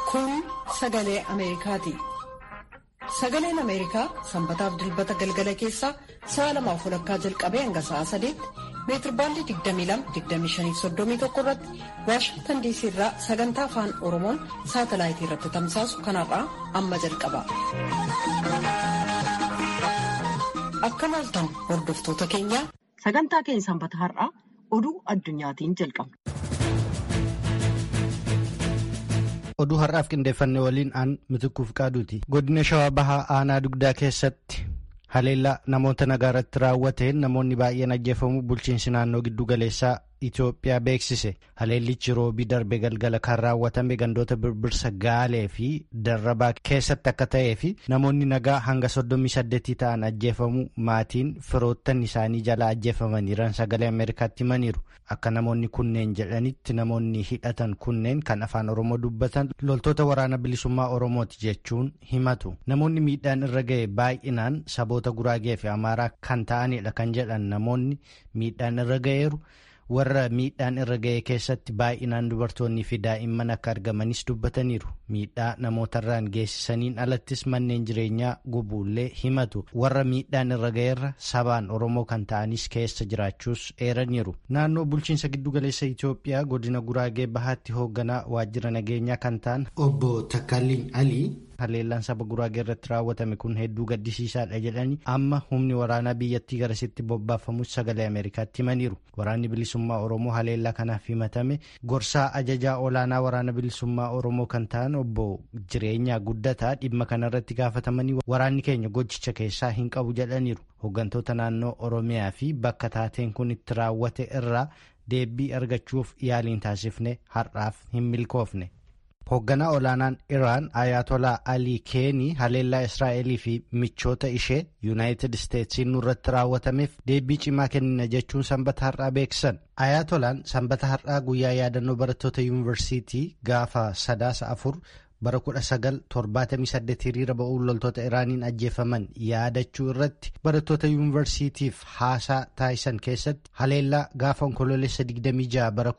Kun sagalee Ameerikaati. Sagaleen Ameerikaa sanbataaf dilbata galgala keessaa sa'a lamaaf walakkaa jalqabee hanga sa'a sadeetti meetirbaandii 22-25-31 irratti Waashingtan diisii irraa sagantaa afaan Oromoon saatalaayitii irratti tamsaasu kanarraa amma jalqaba. Akka maaltan hordoftoota keenyaa sagantaa keenya sanbata har'aa oduu addunyaatiin jalqabna. oduu har'aaf qindeeffannee waliin aan mitikuuf qaaduuti godina shawaa bahaa aanaa dugdaa keessatti haleellaa namoota nagaa irratti raawwateen namoonni baay'een ajjeefamuu bulchiinsi naannoo giddu galeessaa Itoophiyaa beeksise haleellichi roobii darbe galgala kan raawwatame gandoota birbirsa gaalee fi darrabaa keessatti akka ta'ee fi namoonni nagaa hanga soddomii saddeetii ta'an ajjeefamuu maatiin firoottan isaanii jalaa ajjeefamaniiran sagalee ameerikaatti himaniiru akka namoonni kunneen jedhanitti namoonni hidhatan kunneen kan afaan oromoo dubbatan loltoota waraana bilisummaa oromooti jechuun himatu namoonni miidhaan irra ga'e baay'inaan saboota guraagee fi amaaraa kan ta'anidha kan jedhan namoonni miidhaan irra ga'eeru. warra miidhaan irra ga'e keessatti baay'inaan dubartoonni fi daa'imman akka argamanis dubbataniiru miidhaa namootarraan geessisaniin alattis manneen jireenyaa gubuullee himatu warra miidhaan irra ga'eerra sabaan oromoo kan ta'anis keessa jiraachuus eeraniiru naannoo bulchiinsa giddugaleessa itoophiyaa godina guraagee bahaatti hoogganaa waajjira nageenyaa kan ta'an obbo takkaliin alii. haleellaan saba guraagee irratti raawwatame kun hedduu gaddisiisaadha jedhanii amma humni waraanaa biyyattii garasitti bobbaafamus sagalee ameerikaatti himaniiru waraanni bilisummaa oromoo haleellaa kanaaf himatame gorsaa ajajaa olaanaa waraana bilisummaa oromoo kan ta'an obbo jireenyaa guddataa dhimma kanarratti gaafatamanii waraanni keenya gochicha keessaa hin qabu jedhaniiru hooggantoota naannoo oromiyaa fi bakka taateen kun itti raawwate irraa deebii argachuuf yaaliin taasifne har'aaf hin milkoofne. hoogganaa olaanaan iraan ayatolaa alii keenii haleellaa israa'elii fi michoota ishee yuunaayitid isteetsiin nurratti raawwatameef deebii cimaa kennina jechuun sanbata har'aa beeksisan ayatolaan sanbata har'aa guyyaa yaadannoo barattoota yuunivarsiitii gaafa sadaasa afur bara 1978 hiriira ba'uun loltoota iraaniin ajjeefaman yaadachuu irratti barattoota yuunivarsiitiif haasaa taasisan keessatti haleellaa gaafa onkoloolessa 26 bara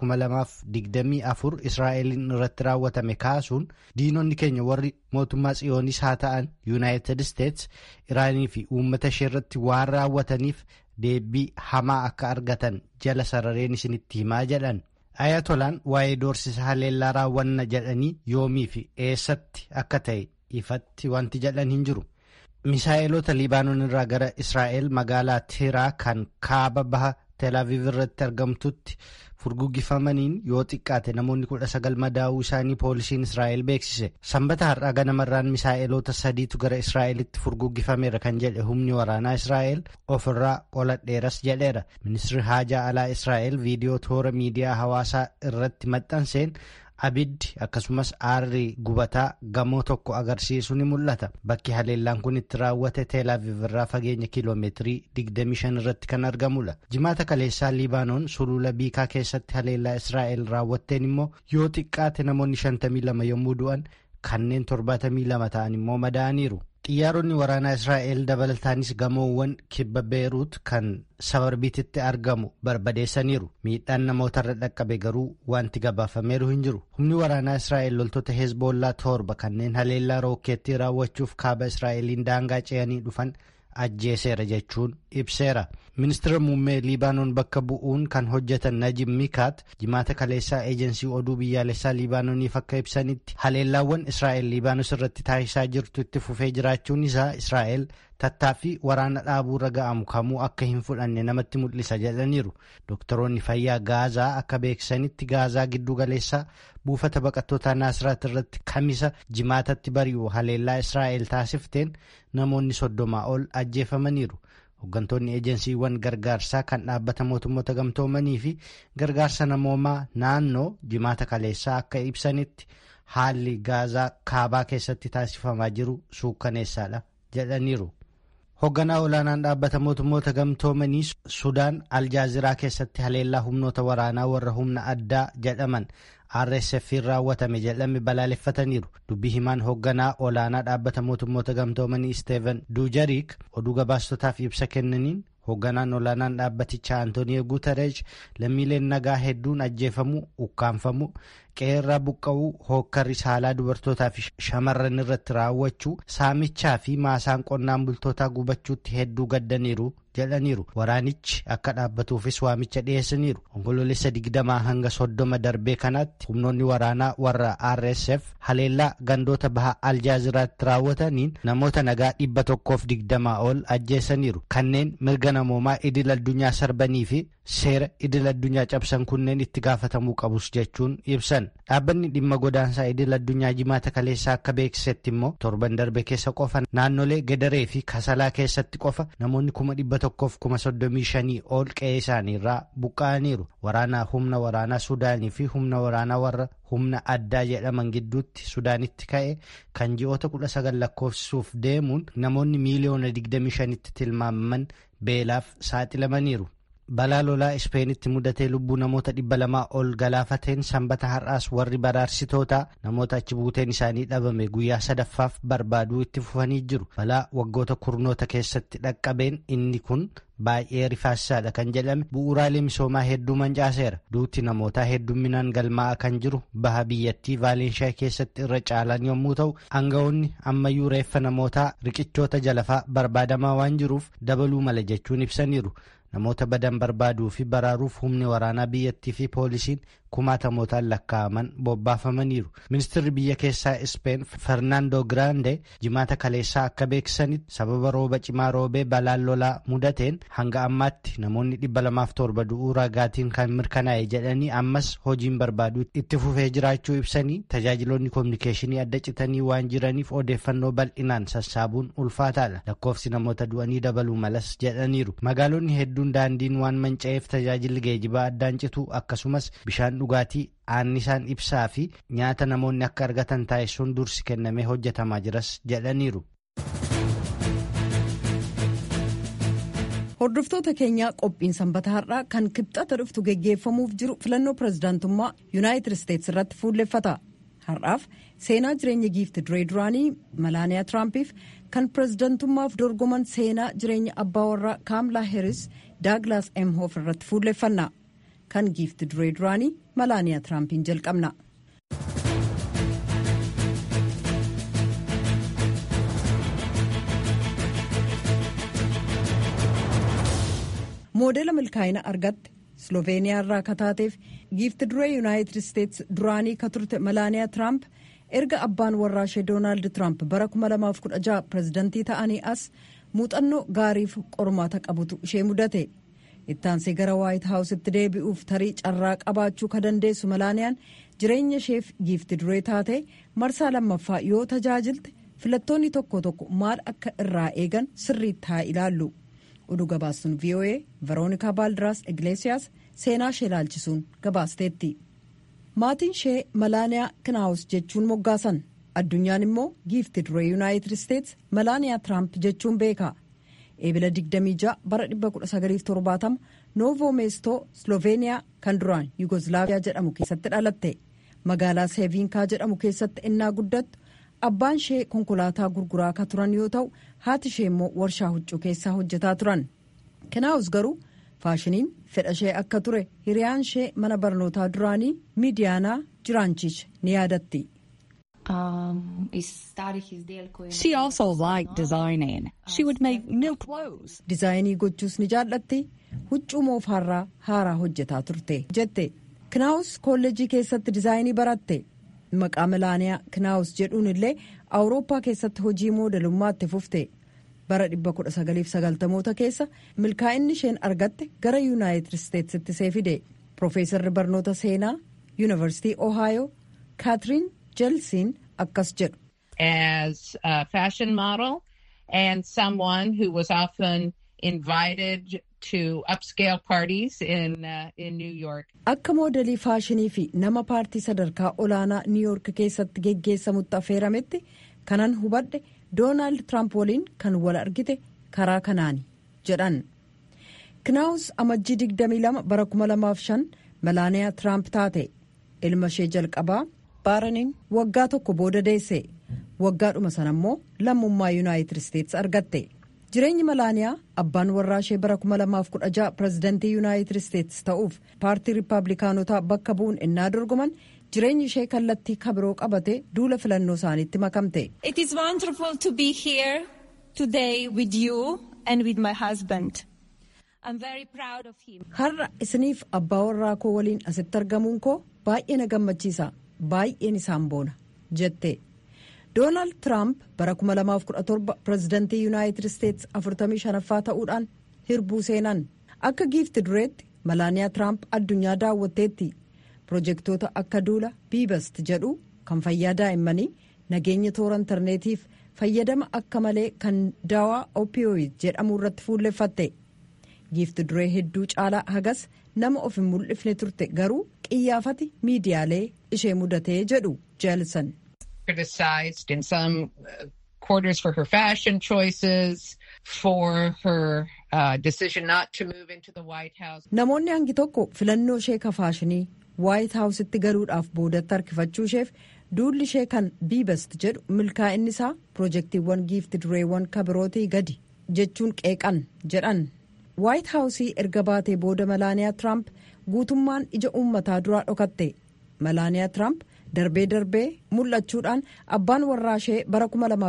2024 israa'eliin irratti raawwatame kaasuun diinonni keenya warri mootummaa tsiyooniis haa ta'an yuunaayitid isteets iraanii fi uummata ishee irratti waan raawwataniif deebii hamaa akka argatan jala sarareen isinitti himaa jedhan. ayatolaan waa'ee doorsisa haleellaa raawwanna jedhanii yoomii fi eessatti akka ta'e ifatti wanti jedhan hin jiru misaa'eloota liibaanoon irraa gara israa'el magaalaa tiraa kan kaaba baha teelaaviv irratti argamtutti furguggifamaniin yoo xiqqaate namoonni kudha sagal madaa'uu isaanii poolisiin israa'el beeksise sanbata har'aa ganamarraan misaa'eloota sadiitu gara israa'elitti furguggifameera kan jedhe humni waraanaa israa'el ofirraa qoladheeras jedheera ministirri haajaa alaa israa'el viidiyoo toora miidiyaa hawaasaa irratti maxxanseen abiddi akkasumas aarri gubataa gamoo tokko agarsiisu ni mul'ata bakki haleellaan kun itti raawwate teelaaviv irraa fageenya kiiloomeetirii 25 irratti kan argamudha jimaata kaleessaa liibaanoon sulula biikaa keessatti haleellaa israa'el raawwatteen immoo yoo xiqqaate namoonni 52 yommuu du'an kanneen 72 ta'an immoo madaa'aniiru xiyyaaronni waraanaa israa'el dabalataanis gamoowwan kibba beeruut kan sabarbiititti argamu barbadeessaniiru miidhaan namootarra dhaqqabe garuu wanti gabaafameeru hin jiru humni waraanaa israa'el loltoota heezboollaa torba kanneen haleellaa rookeettii raawwachuuf kaaba israa'eliin daangaa ce'anii dhufan ajjeeseera jechuun ibseera ministeera muummee liibaanoon bakka bu'uun kan hojjetan najib mikaat jimaata kaleessaa eejensii oduu biyyaalessaa liibaanooniif akka ibsanitti haleellaawwan israa'el liibaanos irratti taasisaa jirtu itti fufee jiraachuun isaa israa'el tattaaffii waraana dhaabuurra ga'amu kamuu akka hin fudhanne namatti mul'isa jedhaniiru doktoroonni fayyaa gaazaa akka beeksisanitti gaazaa giddu galeessaa buufata baqattootaa naasiraat irratti kamisa jimaatatti bari'u haleellaa israa'el taasifteen namoonni soddomaa ol ajjeefamaniiru hooggantoonni eejensiiwwan gargaarsaa kan dhaabbata mootummoota gamtoomanii fi gargaarsa namoomaa naannoo jimaata kaleessaa akka ibsanitti haalli gaazaa kaabaa keessatti taasifamaa jiru suukkaneessaadha jedhaniiru. hoogganaa olaanaan dhaabbata mootummoota gamtoomanii sudaan aljaaziraa keessatti haleellaa humnoota waraanaa warra humna addaa jedhaman rsf raawwatame jedhame balaaleffataniiru dubbii himaan hoogganaa olaanaa dhaabbata mootummoota gamtoomanii isteeven duujariik oduu gabaastotaaf ibsa kennaniin hoogganaan olaanaan dhaabbatichaa antooniyo guutareesh lammiileen nagaa hedduun ajjeefamuu ukkaanfamuu qeerraa buqqa'uu hookkarri saalaa dubartootaa fi shamarran irratti raawwachuu saamichaa fi maasaan qonnaan bultootaa gubachuutti hedduu gaddaniiru jedhaniiru waraanichi akka dhaabbatuufis waamicha dhiyeessaniiru onkoloolessa digdamaa hanga soddoma darbee kanaatti humnoonni waraanaa warra rsf haleellaa gandoota baha aljaaziraatti raawwataniin namoota nagaa dhibba tokkoof digdamaa ol ajjeessaniiru kanneen mirga namoomaa idil addunyaa sarbanii fi seera idil addunyaa cabsan kunneen itti gaafatamuu qabus jechuun ibsan dhaabbanni dhimma godaansaa idil addunyaa jimaata kaleessaa akka beeksisetti immoo torban darbe keessa qofa naannolee gedaree fi kasalaa keessatti qofa namoonni kuma dhibba tokkoof kuma soddomii shanii ol qe'ee isaaniirraa buqqa'aniiru waraanaa humna waraanaa sudaanii fi humna waraanaa warra humna addaa jedhaman gidduutti sudaanitti ka'e kan ji'oota kudha sagal lakkoofsisuuf deemuun namoonni miiliyoona digdamii shanitti tilmaamaman beelaaf saaxilamaniiru. balaa lolaa ispeenitti mudatee lubbuu namoota dhibba lamaa ol galaafateen sanbata har'aas warri baraarsitootaa namoota achi buuteen isaanii dhabame guyyaa sadaffaaf barbaaduu itti fufanii jiru balaa waggoota kurnoota keessatti dhaqqabeen inni kun baay'ee rifaasisaadha kan jedhame bu'uuraalee misoomaa hedduu mancaaseera duuti namootaa heddumminaan galmaa'aa kan jiru baha biyyattii vaalenshaa keessatti irra caalan yommuu ta'u aangawoonni ammayyuu reeffa namootaa riqichoota jalafaa barbaadamaa waan jiruuf dabaluu mala jechuun ibsaniiru. namoota badan barbaaduu fi baraaruuf humni waraanaa biyyattii fi poolisiin kumaatamootaan lakkaa'aman bobbaafamaniiru ministirri biyya keessaa ispeen fernaandoo giraande jimaata kaleessaa akka beeksisanitti sababa rooba cimaa roobee balaan lolaa mudateen hanga ammaatti namoonni dhibba lamaaf torba du'uu ragaatiin kan mirkanaa'e jedhanii ammas hojiin barbaaduu itti fufee jiraachuu ibsanii tajaajiloonni koominikeeshinii adda citanii waan jiraniif odeeffannoo bal'inaan sassaabuun ulfaataadha lakkoofsi namoota du'anii dabaluu malas jedhaniiru magaalonni hedduun daandiin waan manca'eef tajaajilli geejibaa addaan citu akkasumas bishaan dhugaatii aannisaan ibsaa fi nyaata namoonni akka argatan taasisuun dursi kennamee hojjetamaa jiras jedhaniiru. hordoftoota keenyaa qophiin sanbata har'aa kan kibxata dhuftu geggeeffamuuf jiru filannoo pirezidaantummaa yuunaayitid isteetsi irratti fuulleffata har'aaf seenaa jireenya giifti duree duraanii malaaniyaa tiraampiif kan pirezidaantummaaf dorgoman seenaa jireenya abbaa warraa kaamlaa heeris daaglaas emhoof irratti fuulleffanna kan giifti duree duraanii malaaniyaa tiraampiin jalqabna. moodela milkaa'ina argatte sloveeniyaa irraa kataateef giifti duree yuunaayitid isteetsi duraanii ka turte malaaniyaa tiraamp erga abbaan warraa ishee doonaald tiraamp bara 2016 pirezidantii ta'anii as muuxannoo gaariif qormaata qabutu ishee mudate ittaansee gara waayit haawusitti deebi'uuf tarii carraa qabaachuu ka dandeessu malaaniyaan jireenya isheef giifti duree taate marsaa lammaffaa yoo tajaajilte filattoonni tokko tokko maal akka irraa eegan sirriitti haa ilaallu. oduu gabaastuun voa veroonikaa baaldiraas igleesiyaas seenaa ishee ilaalchisuun gabaasteetti maatiin ishee malaaniyaa kinaawus jechuun moggaasan addunyaan immoo giifti duree yuunaayitid isteetsi malaaniyaa tiraamp jechuun beeka eebila 26 bara 1970 noovoo meestoo sloveeniyaa kan duraan yugoslaaviyaa jedhamu keessatti dhalatte magaalaa seeviinkaa jedhamu keessatti innaa guddattu abbaan ishee konkolaataa gurguraa ka turan yoo ta'u haati ishee immoo warshaa huccuu keessaa hojjetaa turan kinaawus garuu faashiniin fedha ishee akka ture hiriyaan ishee mana barnootaa duraanii miidiyaanaa jiraanchiich ni yaadatti. She also liked designing. She would make new clothes. dizaayinii gochuus ni jaallatti huccuu moofaarraa haaraa hojjetaa turte jette kinaawus kolleejii keessatti dizaayinii baratte. maqaa milaaniyaa kinaawus jedhuun illee awurooppaa keessatti hojii moodelummaatti fufte bara 1990moota keessa milkaa'inni isheen argatte gara yuunaayitid isteetsitti see fide piroofeesarri barnoota seenaa yuunivarsiitii ohaayoo kaatiriin jeelsiin akkas jedhu. as a fashion model and someone who was often invited to upscale parties in uh, in New York. Akka moodelii faashinii fi nama paartii sadarkaa olaanaa niiyoork keessatti geggeessamutti affeerametti kanan hubadhe doonaald tiraamp waliin kan wal argite karaa kanaani jedhan. kinaawus amajjii 22 bara 2005 malaaniyaa tiraamp taate ilma ishee jalqabaa baaraniin waggaa tokko booda deesse waggaadhuma sana immoo lammummaa yuunaayitid isteetsi argatte jireenyi malaaniyaa abbaan warraa ishee bara 2016 pirezidantii yuunaayitid isteetsi ta'uuf paartii riippaabilikaanotaa bakka bu'uun innaa dorgoman jireenyi ishee kallattii kabiroo qabate duula filannoo isaaniitti makamte. It is wonderful to be here today with you and with my husband. I'm very proud of him. Har'a isiniif abbaa warraa koo waliin asitti argamuun koo baay'ee na gammachiisa baay'een isaan boona jette. Doonaald Tiraamp bara 2017 pirezidantii yuunaayitid isteetsi 45ffaa ta'uudhaan hirbuu seenan akka giifti dureetti malaaniyaa Tiraamp addunyaa daawwatteetti pirojektoota akka duula biibast jedhu kan fayyaa daa'immanii nageenya toora intarneetiif fayyadama akka malee kan daawaa opiyooid jedhamu irratti fuulleffatte giifti duree hedduu caalaa hagas nama of hin mul'ifne turte garuu qiyyaafati miidiyaalee ishee mudatee jedhu jeelsan. criticized in some uh, quarters for her fashion choices, for her uh, decision not to move into the White House. Namoonni hangi tokko filannoo ishee ka faashinii waayit haawusitti galuudhaaf boodatti harkifachuu isheef duulli ishee kan biibast jedhu milkaa'inni isaa pirojektiiwwan giifti dureewwan kabirootii gadi jechuun qeeqan jedhan. waayit haawusii erga baatee booda malaaniyaa tiraamp guutummaan ija uummataa duraa dhokatte malaaniyaa tiraamp darbee darbee mul'achuudhaan abbaan warraa ishee bara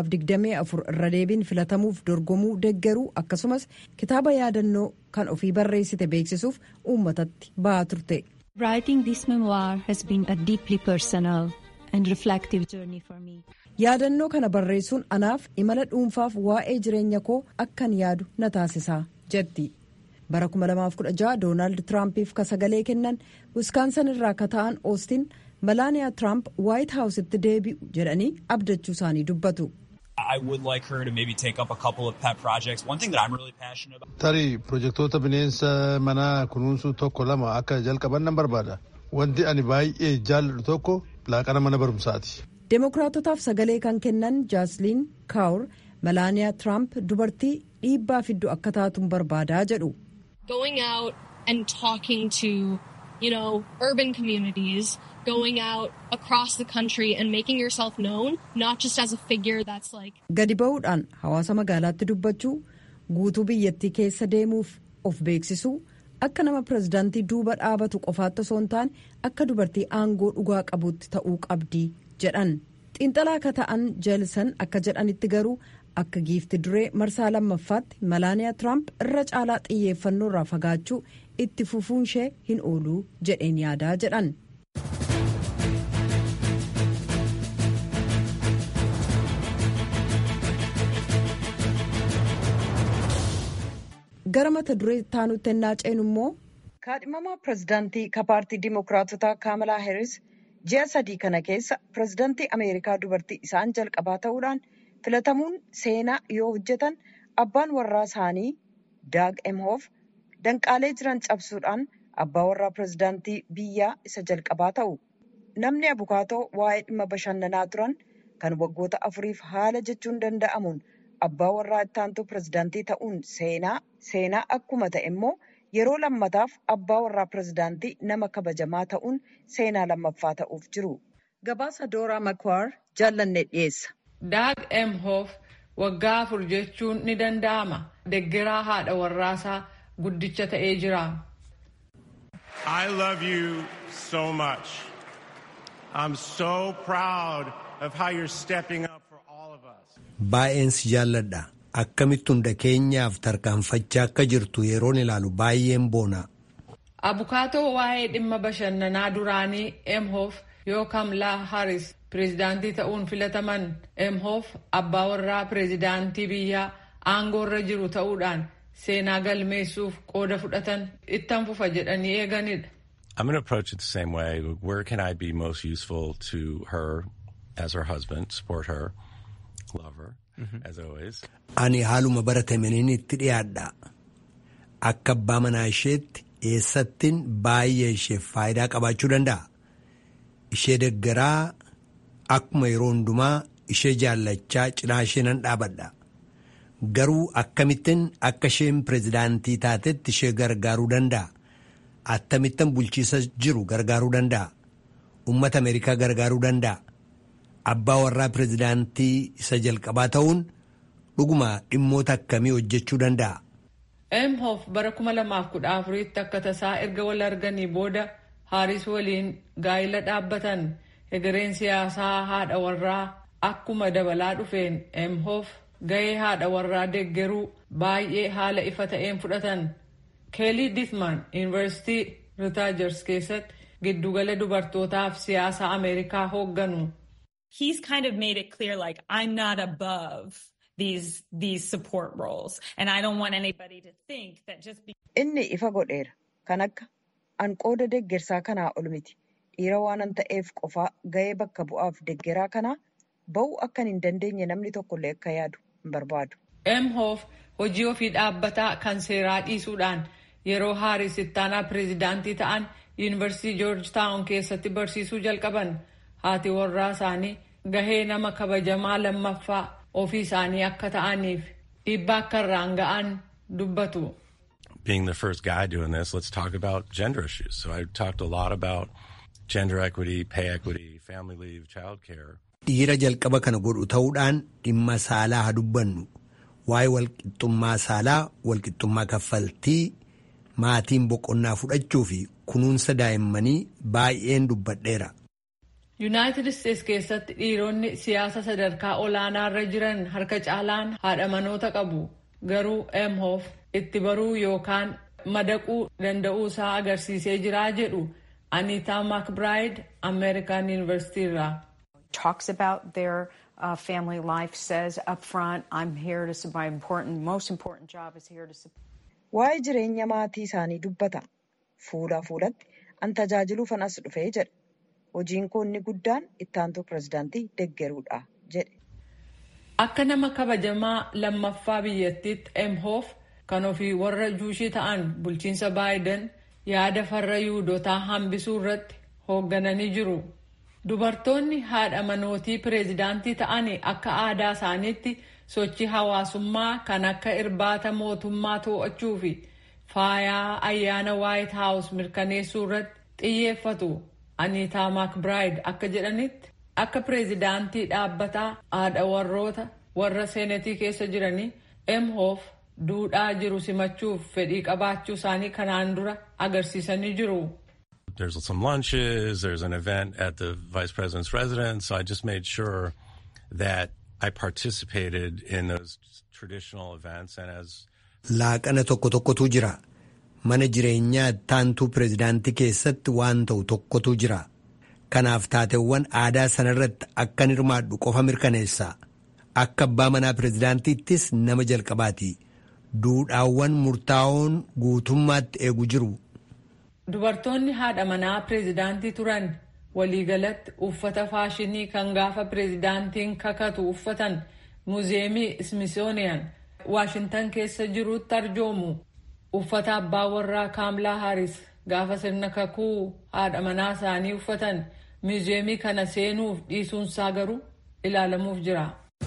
2024 irra deebiin filatamuuf dorgomuu deggeruu akkasumas kitaaba yaadannoo kan ofii barreessite beeksisuuf uummatatti ba'aa turte. Writing this memoir has been a deeply personal and reflective journey for me. yaadannoo kana barreessuun anaaf imala dhuunfaaf waa'ee jireenya koo akkan yaadu na taasisaa jetti. bara 2016 doonaald tiraampiif ka sagalee kennan wiskaansan irraa ka ta'an oostin malaaniyaa tiraamp waayit haawusitti deebi'u jedhanii abdachuu isaanii dubbatu. I would like her to maybe take up a couple of pet projects. One thing that I'm really passionate about. Tarii pirojektoota bineensa manaa kunuunsuu tokko lama akka jalqaban nan barbaada. Wanti ani baay'ee jaalladhu tokko laaqana mana barumsaati. Demookiraatotaaf sagalee kan kennan jaasliin kaawur malaaniyaa tiraamp dubartii dhiibbaa fiddu akka taatuun barbaadaa jedhu. going out and talking to, you know, urban communities, going out across the country and making yourself known, not just as a figure that's like. Gadi ba'uudhaan hawaasa magaalaatti dubbachuu guutuu biyyattii keessa deemuuf of beeksisuu akka nama pirezidaantii duuba dhaabatu qofaatti osoo hin taane akka dubartii aangoo dhugaa qabuutti ta'uu qabdi jedhan xiinxalaa akka ta'an jeelsan akka jedhanitti garuu akka giifti duree marsaa lammaffaatti malaaniyaa tiraamp irra caalaa xiyyeeffannoo irraa fagaachuu itti fufuun ishee hin ooluu jedheen yaadaa jedhan. gara mata duree taanutti ennaa ceenu immoo kaadhimamaa pirezidaantii ka paartii dimookiraatotaa kaamalaa heeris ji'a sadii kana keessa pirezidaantii ameerikaa dubartii isaan jalqabaa ta'uudhaan filatamuun seenaa yoo hojjetan abbaan warraa isaanii daag emhoof danqaalee jiran cabsuudhaan abbaa warraa pirezidaantii biyyaa isa jalqabaa ta'u namni abukaatoo waa'ee dhimma bashannanaa turan kan waggoota afuriif haala jechuun danda'amuun abbaa warraa ittaantuu pirezidaantii ta'uun seenaa seenaa akkuma ta'e immoo yeroo lammataaf abbaa warraa pirezidaantii nama kabajamaa ta'uun seenaa lammaffaa ta'uuf jiru. Gabaasa Dooraa Makwaar jaallanne dhiyeessa. Daag Emhoof waggaa afur jechuun ni danda'ama. Deggeraa haadha warraasaa guddicha ta'ee jira. I love you so much. I'm so proud of how you're stepping up for all of us. Baay'een si jaalladha. Akkamitti hunda keenyaaf tarkaanfachaa akka jirtu yeroon ilaalu baay'een boona. Abukaatoo waa'ee dhimma bashannanaa duraanii Emhoof yoo Kamlaa Haris pireezidaantii ta'uun filataman Emhoof abbaa warraa pireezidaantii biyyaa aangoorra jiru ta'uudhaan seenaa galmeessuuf qooda fudhatan ittan fufa jedhanii eeganidha. I'm going to approach it the same way. Where can I be most useful to her as her husband, support her, love her, as always? Ani haaluma baratameen itti dhiyaadha. Akka abbaa manaa isheetti eessattiin baay'ee isheef faayidaa qabaachuu danda'a. Ishee deggaraa akkuma yeroo hundumaa ishee jaallachaa cinaa ishee nan dhaabadha. Garuu akkamittiin akka isheen pireezidaantii taatetti ishee gargaaruu danda'a. Attamittan bulchiisa jiru gargaaruu danda'a. Uummata Ameerikaa gargaaruu danda'a. Abbaa warraa pireezidaantii isa jalqabaa ta'uun dhuguma dhimmoota akkamii hojjechuu danda'a. Emhoff bara 2014tti akka tasaa erga wal arganii booda Haaris waliin gaa'ila dhaabbatan egereen siyaasaa haadha warraa akkuma dabalaa dhufeen Emhoff gahee haadha warraa deeggaruu baay'ee haala ifa ta'een fudhatan. Keelii Dithman Yuunivarsiitii Rutaajers keessatti giddugala dubartootaaf siyaasa Ameerikaa hoogganu. He's kind of made it clear like I'm not above these these support roles and I don't want anybody to think that just be Inni ifa godheera. Kan akka an qooda deeggarsaa kanaa ol miti. Dhiira waanan ta'eef qofaa gahee bakka bu'aaf deeggaraa kanaa ba'uu akkan hin dandeenye namni tokkollee akka yaadu hin barbaadu. Emhoff hojii ofii dhaabbataa kan seeraa dhiisuudhaan yeroo Haaris ittaanaa pireezidaantii ta'an yuunivarsiitii joorji taawun keessatti barsiisuu jalqaban haati warraa isaanii gahee nama kabajamaa lammaffaa ofii isaanii akka ta'aniif dhiibbaa akka irraan ga'an dubbatu. Being the first guy doing this, let's talk about gender issues. So I talked a lot about gender equity, pay equity, family leave, childcare. Dhiira jalqaba kana godhu ta'uudhaan dhimma saalaa haa dubbannu. Waa'ee walqixxummaa saalaa, walqixxummaa kaffaltii, maatiin boqonnaa fudhachuu fi kunuunsa daa'immanii baay'een dubbadheera. Yuunaayitid Isteets keessatti dhiironni siyaasa sadarkaa olaanaarra jiran harka caalaan haadha manoota qabu. Garuu Emhoff itti baruu yookaan madaquu danda'uu isaa agarsiisee jira jedhu Anita McBride American University irraa. Talks about their uh, family life, says up front, I'm here to support my important, most important job is here to support. Waa'ee jireenya maatii isaanii dubbata. Fuula fuulatti an tajaajiluufan as dhufee jedha. Hojiin koo inni guddaan ittaantuu pirezidaantii deeggaruudha jedhe. Akka nama kabajamaa lammaffaa biyyattiitti Emhoff kan ofii warra juushii ta'an bulchiinsa Baayiden yaada farra yuudotaa hambisuu irratti hooggananii jiru. Dubartoonni haadha manootii pireezidaantii ta'an akka aadaa isaaniitti sochii hawaasummaa kan akka irbaata mootummaa to'achuu fi faayaa ayyaana waayit haawus mirkaneessuu irratti xiyyeeffatu. Aniitaa Maakbiraayid akka jedhanitti akka pireezidaantii dhaabbataa haadha warroota warra seenetii keessa jiranii Emhoff duudhaa jiru simachuuf fedhii qabaachuu isaanii kanaan dura agarsiisanii jiru. There's some lunches, there's an event at the vice president's residence. So I just made sure that I participated in those traditional events and as Laaqana tokko tokkotu jira. Mana jireenyaa ittaantuu pireezidaantii keessatti waan ta'u tokkotu jira. Kanaaf taateewwan aadaa sanarratti akkan hirmaadhu qofa mirkaneessa. Akka abbaa manaa pireezidaantiittis nama jalqabaati. Duudhaawwan murtaa'oon guutummaatti eegu jiru. Dubartoonni haadha manaa pireezidaantii turan waliigalatti uffata faashinii kan gaafa pireezidaantiin kakatu uffatan muuzeemii Smithsonian Waashintan keessa jirutti arjoomu. Uffata abbaa warraa Kaamlaa Haaris gaafa sirna kakuu haadha manaa isaanii uffatan muuzeemii kana seenuuf dhiisuunsaa garuu ilaalamuuf jira.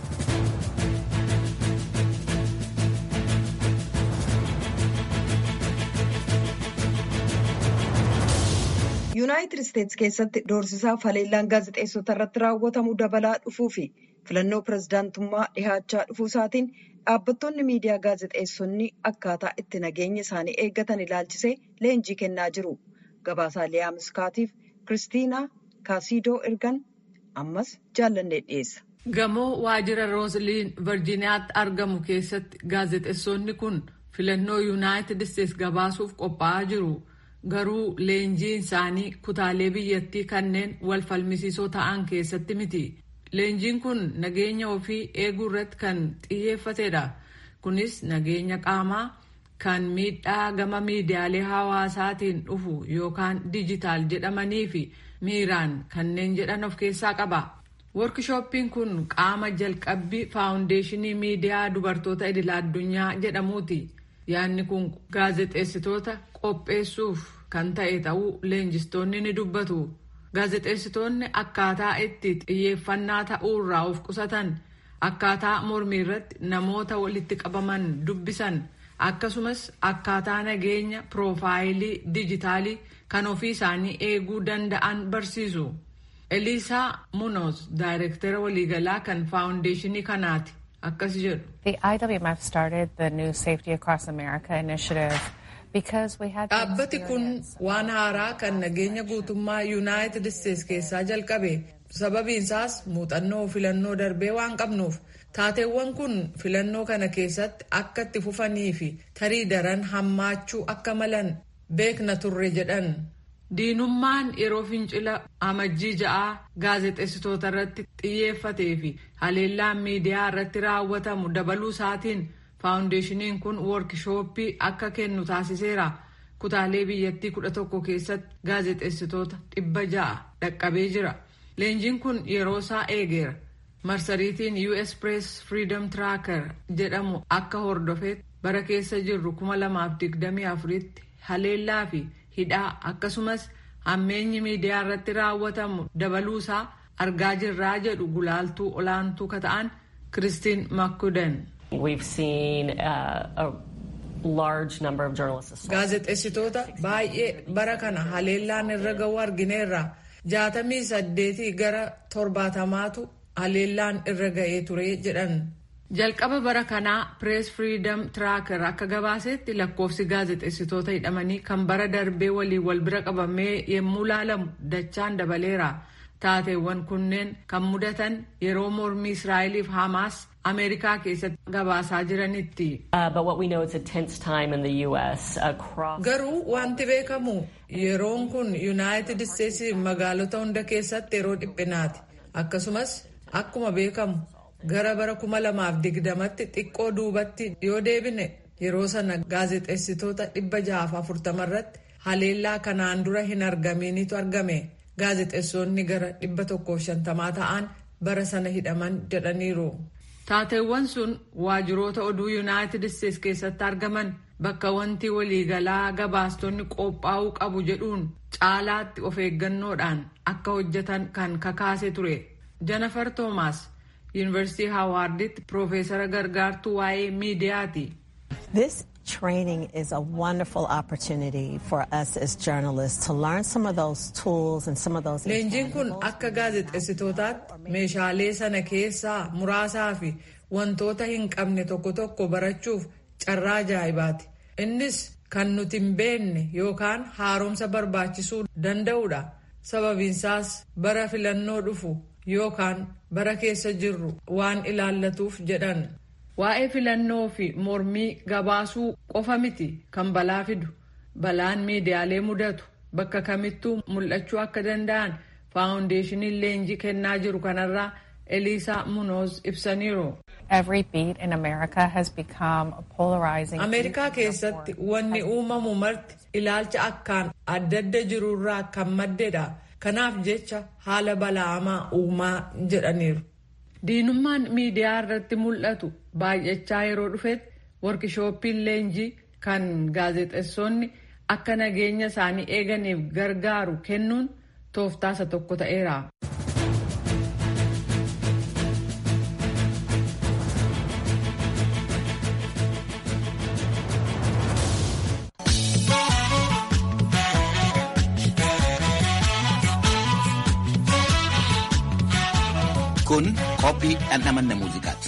yuunaayitid isteetsi keessatti doorsisaa faleellaan gaazexeessota irratti raawwatamu dabalaa dhufuu fi filannoo pirezidaantummaa dhihaachaa dhufuu isaatiin dhaabbattoonni miidiyaa gaazexeessonni akkaataa itti nageenya isaanii eeggatan ilaalchisee leenjii kennaa jiru gabaasaa liyaa miskaatiif kiristiinaa kaasiidoo ergan ammas jaallannee dhiyeessa. gamoo waajjira roosliin virjiiniyaatti argamu keessatti gaazexeessonni kun filannoo yuunaayitid isteetsi gabaasuuf qophaa'aa jiru. garuu leenjiin isaanii kutaalee biyyattii kanneen wal falmisiisoo ta'an keessatti miti. Leenjiin kun nageenya ofii eeguu irratti kan xiyyeeffatedha. Kunis nageenya qaamaa kan miidhaa gama miidiyaalee hawaasaatiin dhufu yookaan dijitaal jedhamanii fi miiraan kanneen jedhan of keessaa qaba. Workishooppiin kun qaama jalqabbii faawundeeshinii miidiyaa dubartoota idila addunyaa jedhamuuti. Yaadni kun gaazexeessitoota qopheessuuf kan ta'e ta'uu leenjistoonni ni dubbatu. Gaazexeessitoonni akkaataa itti xiyyeeffannaa ta'uu irraa of qusatan akkaataa mormii irratti namoota walitti qabaman dubbisan akkasumas akkaataa nageenya piroofaayilii dijitaalii kan ofii isaanii eeguu danda'an barsiisu. Eliisaa Munoz daayirektara waliigalaa kan faawundeeshinii kanaati. akkas jedhu. The IWMF started the new Safety Across America initiative because we had Dhaabbati kun waan haaraa kan nageenya guutummaa Yuunaayitid Isteets keessaa jalqabe. Sababiinsaas muuxannoo filannoo darbee waan qabnuuf taateewwan kun filannoo kana keessatti akka itti fufanii fi tarii daran hammaachuu akka malan beekna turre jedhan. Diinummaan yeroo fincila amajjii ja'aa gaazexeessitoota irratti xiyyeeffatee fi haleellaan miidiyaa irratti raawwatamu dabaluu isaatiin faawundeeshiniin kun woorkishooppii akka kennu taasiseera. Kutaalee biyyattii kudha tokko keessatti gaazexeessitoota dhibba ja'a dhaqqabee jira. Leenjiin kun yeroo isaa eegeera. Marsariitiin US Press Freedom Tracker jedhamu akka hordofeetti bara keessa jirru 2024tti haleellaa fi hidhaa akkasumas hammeenyi miidiyaa irratti raawwatamu dabaluusaa argaa jirraa jedhu gulaaltuu olaantuu kata'an Kiristiin Makkuden. Gaazexeessitoota baay'ee bara kana haleellaan irra ga'u argineerra. jaatamii saddeetii gara torbaatamaatu haleellaan irra ga'ee ture jedhan. Jalqaba bara kanaa Press Freedom Tracker akka gabaasetti lakkoofsi gaazexeessitoota hidhamanii kan bara darbee waliin wal bira qabamee yommuu laalamu dachaan dabaleera. Taateewwan kunneen kan mudatan yeroo mormii Israa'eliif Hamaas Ameerikaa keessatti gabaasaa jiranitti. Garuu wanti beekamu yeroon kun Yuunaayitid Isteetsi magaalota hunda keessatti yeroo dhiphinaati. Akkasumas akkuma beekamu gara bara kuma lamaaf digdamatti xiqqoo duubatti yoo deebine yeroo sana gaazexeessitoota dhibba jahaaf afurtama irratti haleellaa kanaan dura hin argaminitu argame. Gaazexeessonni gara dhibba tokkoof shantamaa ta'an bara sana hidhaman jedhaniiru. Taateewwan sun waajjiroota oduu Yuunaayitid Isteets keessatti argaman bakka wanti waliigalaa gabaastonni qophaa'uu qabu jedhuun caalaatti of eeggannoodhaan akka hojjetan kan kakaase ture. Jennifer Thomas Yuunivarsiitii Haawaarditti Piroofeesara gargaartuu waa'ee miidiyaati. This training is a wonderful opportunity for us as journalists to learn some of those tools and some of those. Leenjiin kun akka gaazexeessitootaatti meeshaalee sana keessaa muraasaa fi wantoota hin qabne tokko tokko barachuuf carraa ajaa'ibaati. Innis kan nuti hin beekne yookaan haaromsa barbaachisuu danda'udha. Sababiinsaas bara filannoo dhufu yookaan bara keessa jirru waan ilaallatuuf jedhan. Waa'ee filannoo fi mormii gabaasuu qofa miti kan balaa fidu. Balaan miidiyaalee mudatu bakka kamittuu mul'achuu akka danda'an faawundeeshiniin leenjii kennaa jiru kanarraa Eliisaa Munoz ibsaniiru. Ameerikaa keessatti wanni uumamu marti ilaalcha akkaan adda adda jirurraa kan maddedha. Kanaaf jecha haala bala'amaa uumaa jedhaniiru. Diinummaan miidiyaa irratti mul'atu baay'achaa yeroo dhufetti workishooppiin leenjii kan gaazexeessonni akka nageenya isaanii eeganiif gargaaru kennuun tooftaasa tokko ta'eera. Kun qophii dhandhamanna muuziqaati.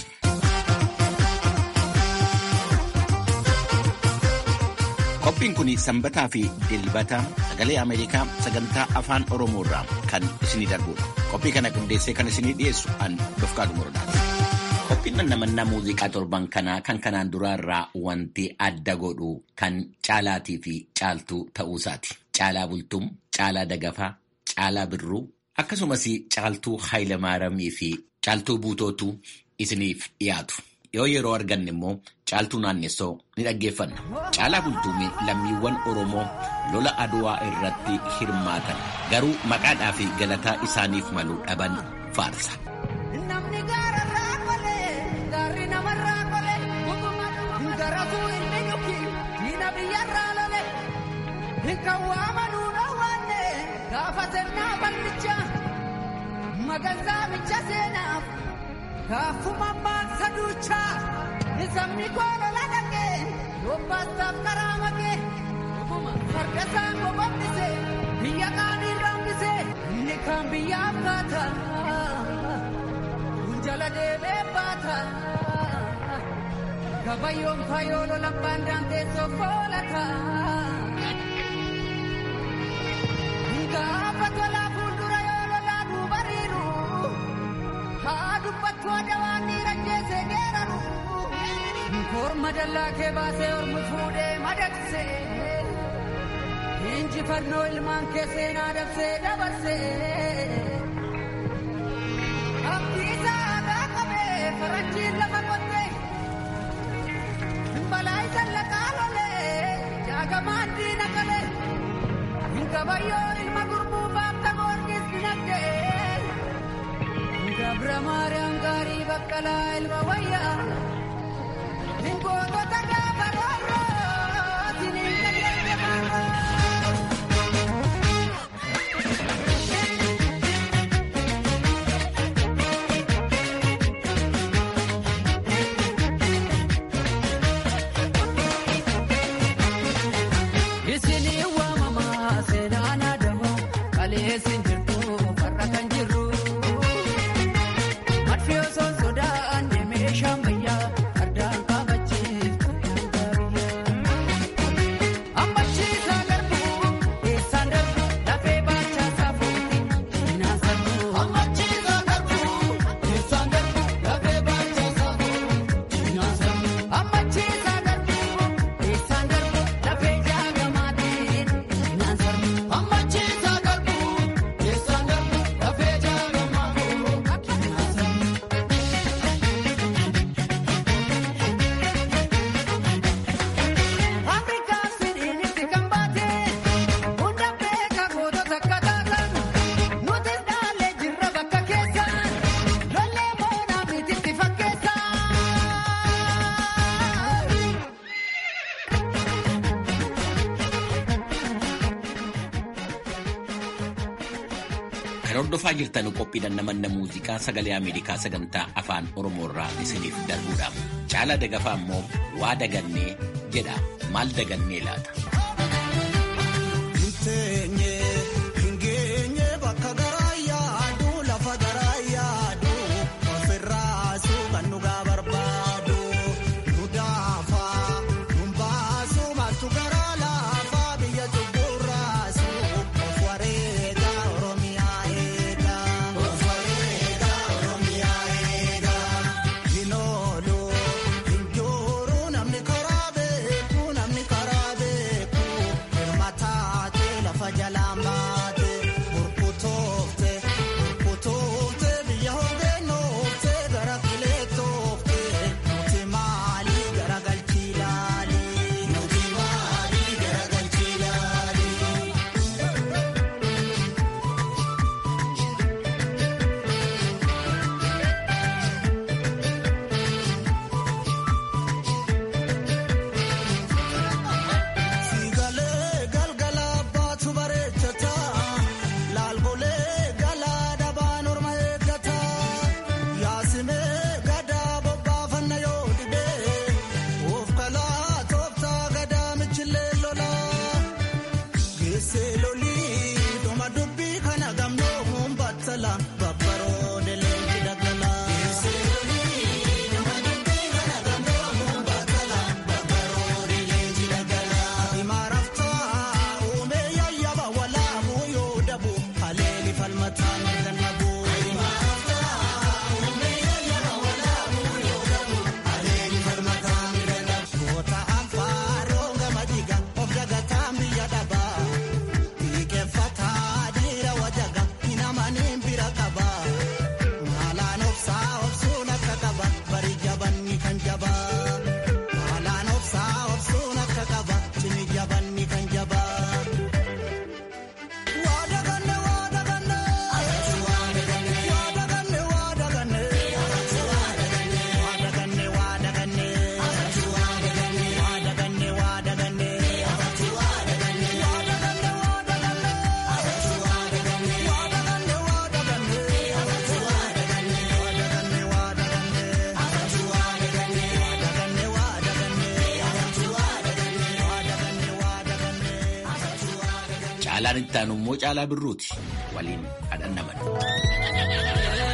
Qophiin kun sanbataa fi dilbata sagalee Ameerikaa sagantaa afaan Oromoo irraa kan isinii darbudha. Qophii kana qindeessee kan isinii dhiyeessu an Dofqaa Dumurdaati. Qophiin dhandhamannaa muuziqaa torban kanaa kan kanaan duraa irraa wanti adda godhu kan caalaatii fi caaltuu ta'uusaati. Caalaa bultum, caalaa dagafaa, caalaa birruu akkasumas caaltuu Haayilamaaramii fi caaltuu buutootu isiniif dhiyaatu. Yoo yeroo arganne immoo caaltuu naannessoo ni dhaggeeffanna. Caalaa bultuumee lammiiwwan Oromoo lola Aduwaa irratti hirmaatan garuu maqaadhaa fi galataa isaaniif malu dhaban faarsa. Magazaa micha seenaaf gaafuma baasa duuchaa sabni koolo ladhaqee yobbaasaaf karaa makee farda isaa kokobbise biyya qaanii rambise inni kaan biyyaaf kaata kun jala deebee baata Kabayyoon fayoolo labbaan daanteessoo foolata. Gaafa tolaa fuuldura yoo lolaa duubariiru. Haa dubbattu adawaan dhiira jeesee geeraru. Korma dallaa kee baasee ormi fuudhee madaqsee. Injifannoo ilmaan kee seenaa dabsee dabarsee. Abdiisaa aadaa qabee faranjiin lafa qottee. Balaa isa laqaa lolee jaagamaan diina galee. Kabayyoo ilma gurbuu baafta goorgis dinagdee. Gabra Maariyaam gaarii baqqalaa ilma wayyaa. Gootota gaafa roorroo siniin dandeesse maarroo. Isinii waamamaa seenaan adamoo qaleessin jirtu farra kan jirru. Madfi osoo sodaan deemee shaambayyaa addaan qabachiiftu yaada biyyaa. Ammachiisaa garbuu eessaan darbu lafee baachaa saafuutti cinaa sarbuu. Ammachiisaa garbuu eessaan darbu lafee baachaa saafuutti cinaa sarbuu. Ammachiisaa garbuu eessaan darbu lafee jaagamaatiin cinaa sarbuu. Ammachiisaa garbuu eessaan darbu lafee jaagamaatiin cinaa sarbuu. Afrikaan sidiinitti kan baate hunda beekaa gootota akka taatan nuti dhaalee jirra bakka keessaan lollee boonaa mititti fakkeessaa. Kan hordofaa jirtan qophiidhaan namanna muuziqaa sagalee Ameerikaa sagantaa afaan Oromoo irraa isiniif darbuudha. Caalaa dagafaa immoo waa dagannee jedha. Maal dagannee laata? Namni karaa beeku namni karaa beeku hirmataa lafa jalaan baate burkutoofte burkutoofte biyya hoggannoofte gara filee toofte nuti maali gara galchii laali nuti maali gara galchii laali. Siigalee galgala baatu bareechata laalgolee galaa dabaan orma eeggata yaasimee gadaa bobbaafanna yoo dhibee of kalaa tooftaa gadaa michillee lola geessee lolii dhuma dubbii kana gamnoo muun battala babbaroo deleenji daggala. Geessee lolii dhuma dubbii kana gamnoo muun battala babbaroo deleenji daggala. Imaarafta uumee yayyaba walaabuu yoo dabu haleeli falmataan gannabu. Imaarafta uumee yayyaba walaabuu yoo dabu haleeli falmataan gannabu. Goota anfaaroo gama dhiiga of dagataan biyya dhaba. Dhiiqeffataa dhiira wajaga hin amaniin bira qaba. Maalaan obsaa obsuun akka qaba bari jabanni kan jaba. Maalaan obsaa obsuun akka qaba cimi jabanni kan jaba. Waa daganne waa daganne. Waa daganne waa daganne. Waa daganne waa daganne. Waa daganne waa daganne. Waa daganne waa daganne. Waa daganne waa daganne. Waa daganne waa daganne. Waa daganne waa daganne. Waa daganne waa daganne. Waa daganne waa daganne. Waa daganne waa daganne. Waa daganne waa daganne. Caalaan itti aanu immoo caalaa birruuti. Waliin hadhannaman.